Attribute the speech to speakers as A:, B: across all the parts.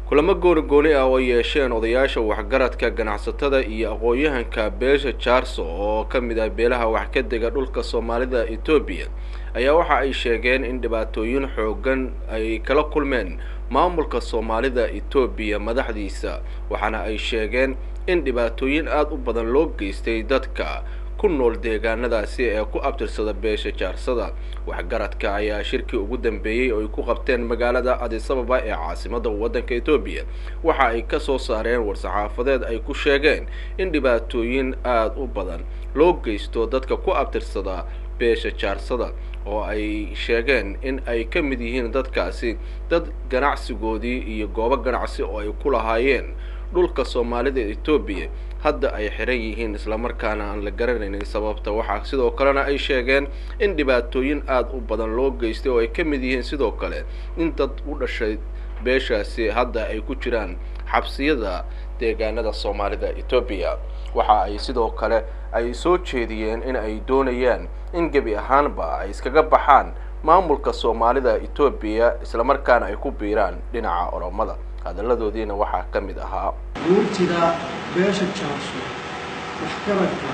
A: kulamo gooni gooni ah oo yeesheen odayaasha waxgaradka ganacsatada iyo aqoon-yahanka beesha jaarso oo ka mid ah beelaha wax ka dega dhulka soomaalida etoobiya ayaa waxa ay sheegeen in dhibaatooyin xoogan ay kala kulmeen maamulka soomaalida etoobiya madaxdiisa waxaana ay sheegeen in dhibaatooyin aada u badan loo geystay dadka ku nool deegaanadaasi ee ku abtirsada beesha jaarsada waxgaradka ayaa shirkii ugu dambeeyey oo ay ku qabteen magaalada adisababa ee caasimada waddanka etoobiya waxa ay ka soo saareen war-saxaafadeed ay ku sheegeen in dhibaatooyin aada u badan loo geysto dadka ku abtirsada beesha jaarsada oo ay sheegeen in ay ka mid yihiin dadkaasi dad ganacsigoodii iyo goobo ganacsi oo ay ku lahaayeen dhulka soomaalida etoobiya hadda ay xiran yihiin islamarkaana aan la garanaynin sababta waxaa sidoo kalena ay sheegeen in dhibaatooyin aada u badan loo geystay oo ay ka mid yihiin sidoo kale in dad u dhashay beeshaasi hadda ay ku jiraan xabsiyada deegaanada soomaalida etoobiya waxa ay sidoo kale ay soo jeediyeen in ay doonayaan in gebi ahaanba ay iskaga baxaan maamulka soomaalida etoobiya islamarkaana ay ku biiraan dhinaca oromada hadalladoodiina waxaa ka mid ahaa
B: guurtida beesha jaarso waxgaradka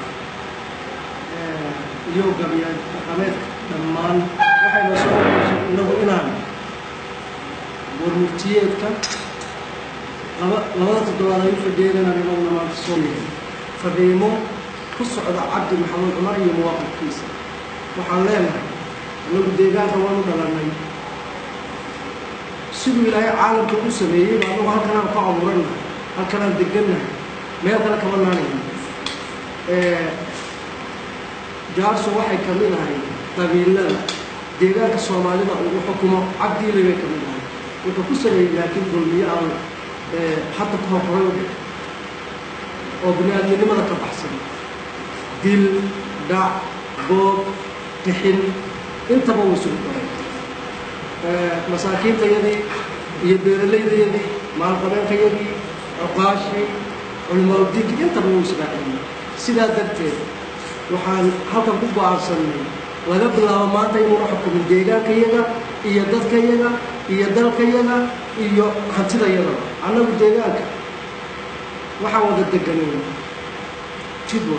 B: iyo gabiyaad dhaqameedka dhammaan waxayna soo oreysay inagu inaan warmurtiyeedka laba labada toddobaad ay u fadhiyeen inaan inaguna maanta soo yahay fadhiimo ku socda cabdi maxamuud cumar iyo muwaaqifkiisa waxaan leenahay anagu deegaanka waanu dhalannay siduu ilaahay caalamka u sameeyey ba anagu halkanaan ku abuurannahay halkanaan degannahay meel kale kama naanayno jaarso waxay ka mid ahay qabiilada deegaanka soomaalida ugu xukumo cabdiile bay ka mid ahay wuxuu ku sameeyey laakiin dulmiyo aan hadda ka hor horay u dhig oo bini-aadminimada ka baxsan dil dhac boob tixin intaba wuu isugu daray masaakiintayadii iyo beeralaydayadii maalqabeenkayadii cuqaashii culimaauddiinkii intaba wuu israaciyey sidaa darteed waxaan halkan ku go-aansanay laga bilaabo maanta inuuna xukumin deegaankayaga iyo dadkayaga iyo dalkayaga iyo hantidayada annagu deegaanka waxaan wada deganay jidwa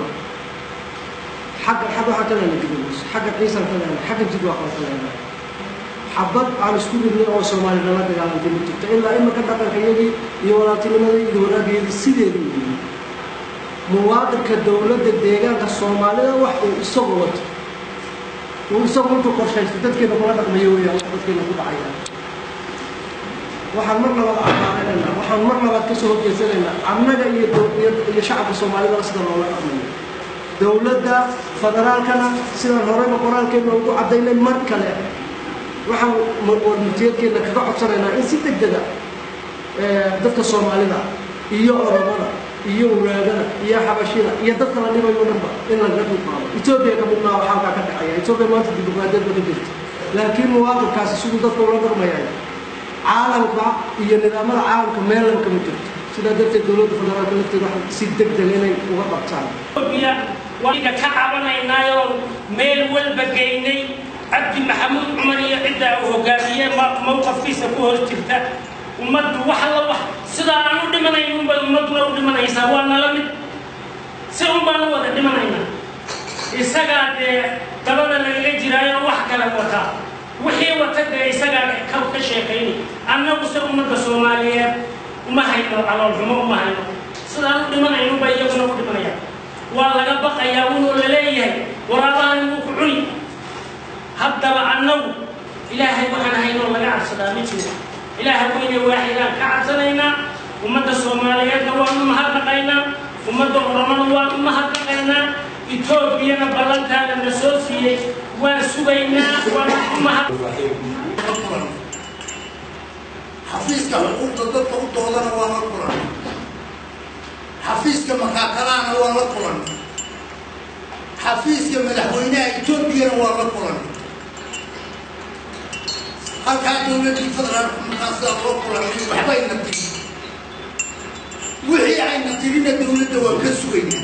B: xagga xag waxaan ka lehna gidagus xagga ciisaan ka lehna xagga jidwa kala ka lehna xabad aan isku ridnay oo soomaali nala dagaalantay ma jirto ilaa imaka dhaqankayadii iyo walaaltinimadii iyo wanaagayadii sideedu yihiin muwaadinka dowladda deegaanka soomaalida wax uu isagu wato uu isagu intuu qorshaysto dadkeena kula dhaqmayo weeyaan wax dadkeena ku dhacaya waxaan mar labaad amaaneynaa waxaan mar labaad kasoo horjeesanaynaa annaga iyo iyo shacabka soomaalida sida loola dhaqmayo dowladda federaalkana sidaan horeyba qoraalkeena ugu caddaynay mar kale waxaan warmurtiyeedkeena kaga codsanaynaa in si deg dega dadka soomaalida iyo oromada iyo wanaagada iyo xabashida iyo dadka la dhibayo dhanba in lagaga dulqaado etoobiya ka mid maaha waxaa kaa ka dhexeeya etoobiya maanta dimuqraadiyad ba ka jirta laakiin muwaadinkaasi siduu dadka ula dhaqmayay caalamka iyo nidaamada caalamka meelan kama jirto sidaa darteed dowladda federaalka lafteeda waxa si deg deg inay uga qabtaan
C: etoobiya waanka ka cabanaynaayo meel walba geynay cabdi maxamuud cumar iyo cidda uu hogaamiyee mawqafkiisa ku hor jirta ummaddu wax alla wax sidaa aan u dhimanayn unbay ummadduna u dhimanaysaa waa nala mid si un baan u wada dhimanaynaa isagaa dee dabada lagaga jiraayo wax kale wataa wixii wata dee isagaa ka ka sheekaynay annagu se ummadda soomaaliyeed uma hayno caloolxumo uma hayno sidaan u dhimanayno unbay iyaguna u dhimanayaan waa laga baqayaa unoo la leeyahay waraabahan wuu ku cuni haddaba annagu ilaahay waxaan haynoo laga cabsadaa ma jiro ilaahay weyne waaxidaan ka cabsanaynaa ummadda soomaaliyeedna waanu mahadnaqaynaa ummadda oromada waanu mahadnaqaynaa etoobiyana ballantaana na soo siiyey waan sugaynaa waanu ku mahad
D: xafiiska xuquuqda dadka u doodana waa la kulan xafiiska makaakalaana waa la kulan xafiiska madaxweynaha etoobiyana waa la kulan halkaa dowladdii federaalku markaa sidaa loo kulanay waxbayna tiri wixii ayna tirina dowladda waa ka sugayna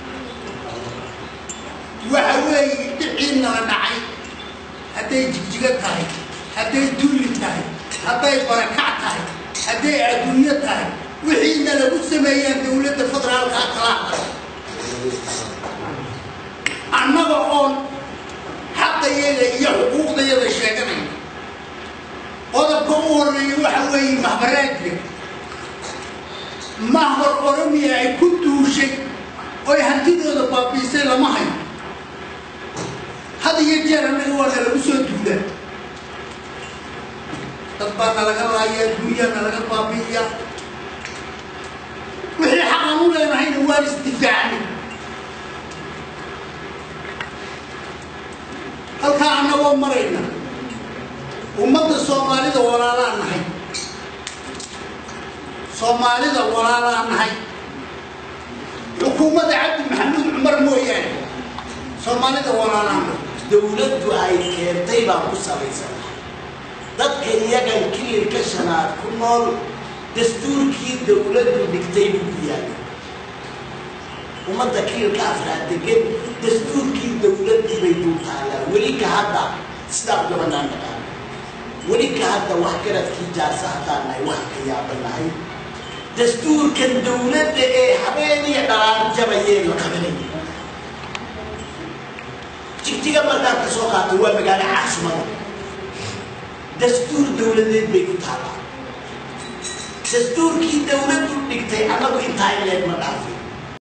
D: waxa weeye dhiciina la dhacay hadday jigjiga tahay hadday dulli tahay hadday barakac tahay hadday adduunyo tahay wixiina lagu sameeyaan dowladda federaalka kala hadla annaga oon xaqayaga iyo xuquuqdayada sheeganayna qodobka u horeeya waxa weeye mahbaraadka mahbar oromiya ay ku duushay oy hantidooda baabiisay lama hayo had iyo jeer annaga waa nalagu soo duulaa dad baa nalaga laaya adduunyaa nalaga baabi'iya wixii xaqan u leenahayna waan isdifaacnay halkaa annagoo marayna ummadda soomaalida walaalaa nahay soomaalida walaalaa nahay xukuumadda cabdi maxamuud cumar mooyaane soomaalida walaalaa nahay
E: dowladdu ay keentay baan ku salaysan dadka iyagan kililka shanaad ku nool dastuurkii dowladdu dhigtay buu ku yaallay ummadda kililka afraad degan dastuurkii dowladdii bay dul taallaa weli ka hadda sidaa u gabanaan naqaan weli ka hadda wax garadkii jaarsa haddaan nahay wax ka yaabanahay dastuurkan dowladda ee habeeniya dhalaan jabayee la qabanaya jigjiga markaan ka soo qaatay waa magaalo caasimada dastuur dowladeed bay ku taallaa dastuurkii dowladdu dhigtay annagu intaa ileed ma dhaafin